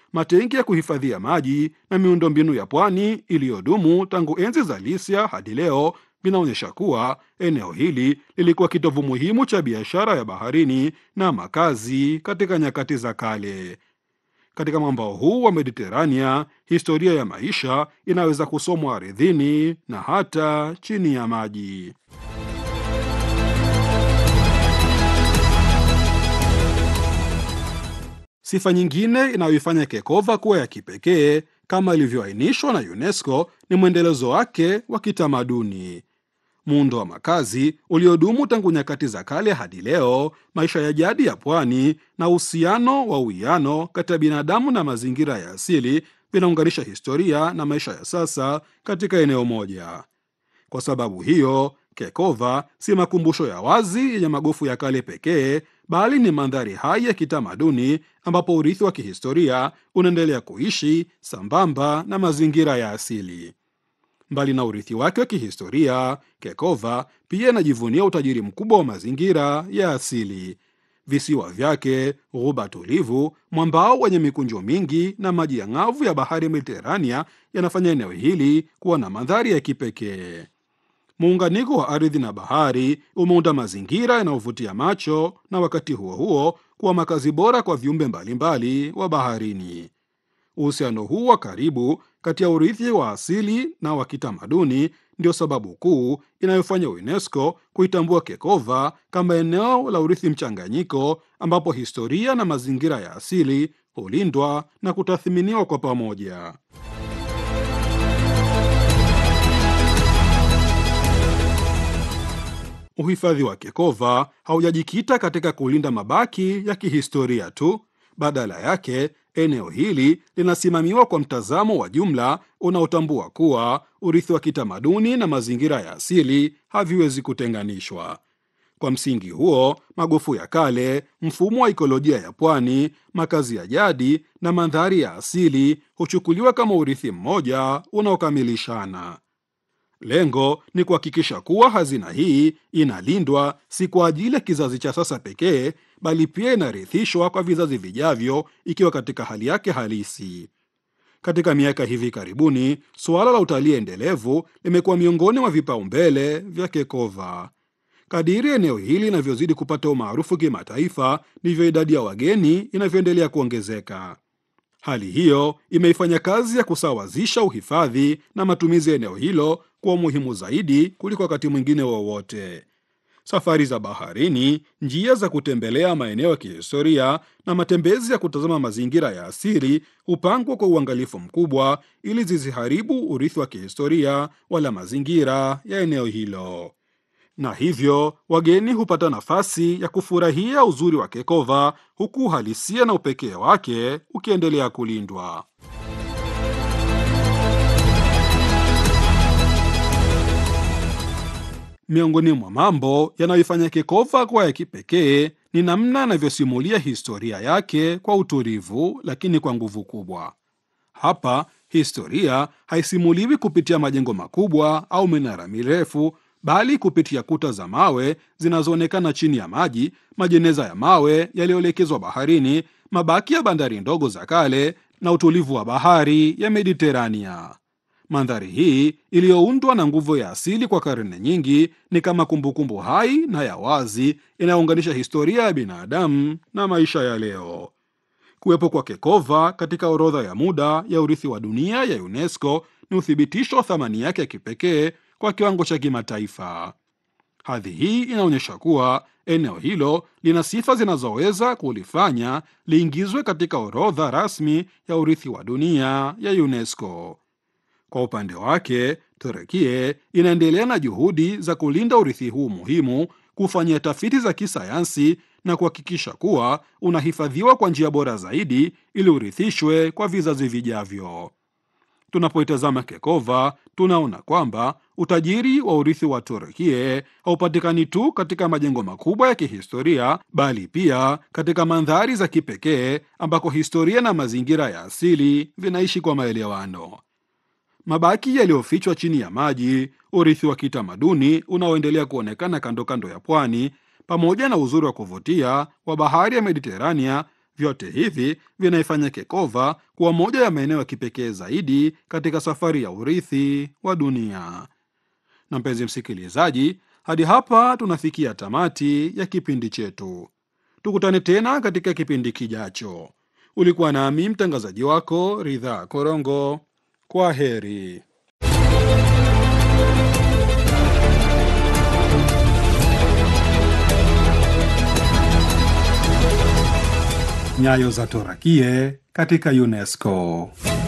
matenki ya kuhifadhia maji na miundombinu ya pwani iliyodumu tangu enzi za Lisia hadi leo vinaonyesha kuwa eneo hili lilikuwa kitovu muhimu cha biashara ya baharini na makazi katika nyakati za kale. Katika mwambao huu wa Mediterania, historia ya maisha inaweza kusomwa ardhini na hata chini ya maji. Sifa nyingine inayoifanya Kekova kuwa ya kipekee kama ilivyoainishwa na UNESCO ni mwendelezo wake wa kitamaduni. Muundo wa makazi uliodumu tangu nyakati za kale hadi leo, maisha ya jadi ya pwani na uhusiano wa uwiano kati ya binadamu na mazingira ya asili vinaunganisha historia na maisha ya sasa katika eneo moja. Kwa sababu hiyo, Kekova si makumbusho ya wazi yenye magofu ya kale pekee, bali ni mandhari hai ya kitamaduni ambapo urithi wa kihistoria unaendelea kuishi sambamba na mazingira ya asili. Mbali na urithi wake wa kihistoria, Kekova pia inajivunia utajiri mkubwa wa mazingira ya asili. Visiwa vyake, ghuba tulivu, mwambao wenye mikunjo mingi na maji ya ng'avu ya bahari Mediterania yanafanya eneo hili kuwa na mandhari ya kipekee. Muunganiko wa ardhi na bahari umeunda mazingira yanayovutia macho na wakati huo huo kuwa makazi bora kwa viumbe mbalimbali wa baharini. Uhusiano huu wa karibu kati ya urithi wa asili na wa kitamaduni ndio sababu kuu inayofanya UNESCO kuitambua Kekova kama eneo la urithi mchanganyiko, ambapo historia na mazingira ya asili hulindwa na kutathminiwa kwa pamoja. Uhifadhi wa Kekova haujajikita katika kulinda mabaki ya kihistoria tu. Badala yake, eneo hili linasimamiwa kwa mtazamo wa jumla unaotambua kuwa urithi wa kitamaduni na mazingira ya asili haviwezi kutenganishwa. Kwa msingi huo, magofu ya kale, mfumo wa ikolojia ya pwani, makazi ya jadi na mandhari ya asili huchukuliwa kama urithi mmoja unaokamilishana. Lengo ni kuhakikisha kuwa hazina hii inalindwa si kwa ajili ya kizazi cha sasa pekee, bali pia inarithishwa kwa vizazi vijavyo ikiwa katika hali yake halisi. Katika miaka hivi karibuni, suala la utalii endelevu limekuwa miongoni mwa vipaumbele vya Kekova. Kadiri eneo hili linavyozidi kupata umaarufu kimataifa, ndivyo idadi ya wageni inavyoendelea kuongezeka. Hali hiyo imeifanya kazi ya kusawazisha uhifadhi na matumizi ya eneo hilo kuwa muhimu zaidi kuliko wakati mwingine wowote. Safari za baharini, njia za kutembelea maeneo ya kihistoria na matembezi ya kutazama mazingira ya asili hupangwa kwa uangalifu mkubwa ili zisiharibu urithi wa kihistoria wala mazingira ya eneo hilo na hivyo wageni hupata nafasi ya kufurahia uzuri wa Kekova huku uhalisia na upekee wake ukiendelea kulindwa. Miongoni mwa mambo yanayoifanya Kekova kuwa ya kipekee ni namna anavyosimulia historia yake kwa utulivu, lakini kwa nguvu kubwa. Hapa historia haisimuliwi kupitia majengo makubwa au minara mirefu bali kupitia kuta za mawe zinazoonekana chini ya maji, majeneza ya mawe yaliyoelekezwa baharini, mabaki ya bandari ndogo za kale na utulivu wa bahari ya Mediterania. Mandhari hii iliyoundwa na nguvu ya asili kwa karne nyingi ni kama kumbukumbu hai na ya wazi inayounganisha historia ya binadamu na maisha ya leo. Kuwepo kwa Kekova katika orodha ya muda ya urithi wa dunia ya UNESCO ni uthibitisho wa thamani yake ya kipekee kwa kiwango cha kimataifa. Hadhi hii inaonyesha kuwa eneo hilo lina sifa zinazoweza kulifanya liingizwe katika orodha rasmi ya urithi wa dunia ya UNESCO. Kwa upande wake, Turekie inaendelea na juhudi za kulinda urithi huu muhimu, kufanyia tafiti za kisayansi na kuhakikisha kuwa unahifadhiwa kwa njia bora zaidi ili urithishwe kwa vizazi vijavyo. Tunapoitazama Kekova tunaona kwamba utajiri wa urithi wa Turkie haupatikani tu katika majengo makubwa ya kihistoria, bali pia katika mandhari za kipekee ambako historia na mazingira ya asili vinaishi kwa maelewano. Mabaki yaliyofichwa chini ya maji, urithi wa kitamaduni unaoendelea kuonekana kando kando ya pwani, pamoja na uzuri wa kuvutia wa bahari ya Mediterania Vyote hivi vinaifanya Kekova kuwa moja ya maeneo ya kipekee zaidi katika safari ya urithi wa dunia. Na mpenzi msikilizaji, hadi hapa tunafikia tamati ya kipindi chetu. Tukutane tena katika kipindi kijacho. Ulikuwa nami mtangazaji wako Ridhaa Korongo. Kwa heri. Nyayo za Torakie katika UNESCO.